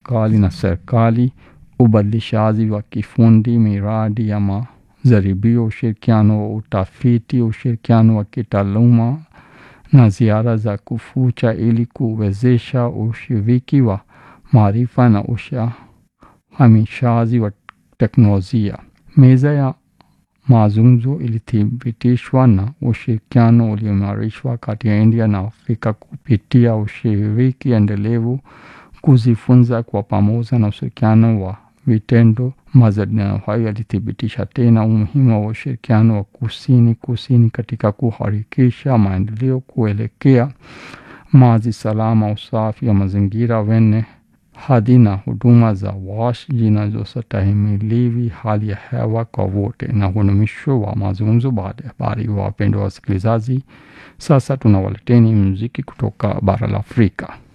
serikali na serikali, ubadilishaji wa kifundi, miradi ya majaribio, ushirikiano wa utafiti, ushirikiano wa kitaaluma na ziara za kufucha ili kuwezesha ushiriki wa maarifa na uhamishaji wa teknolojia. Meza ya mazungumzo ilithibitishwa na ushirikiano ulioimarishwa kati ya India na Afrika kupitia ushiriki endelevu, kujifunza kwa pamoja na ushirikiano wa vitendo. Majadiliano hayo yalithibitisha tena umuhimu wa ushirikiano wa kusini kusini katika kuharakisha maendeleo kuelekea maji salama, usafi wa mazingira wenye hadhi na huduma za wash zinazostahimili hali ya hewa kwa wote. Na huu ni mwisho wa mazungumzo baada ya habari. Wapendwa wasikilizaji, sasa tunawaleteni muziki kutoka bara la Afrika.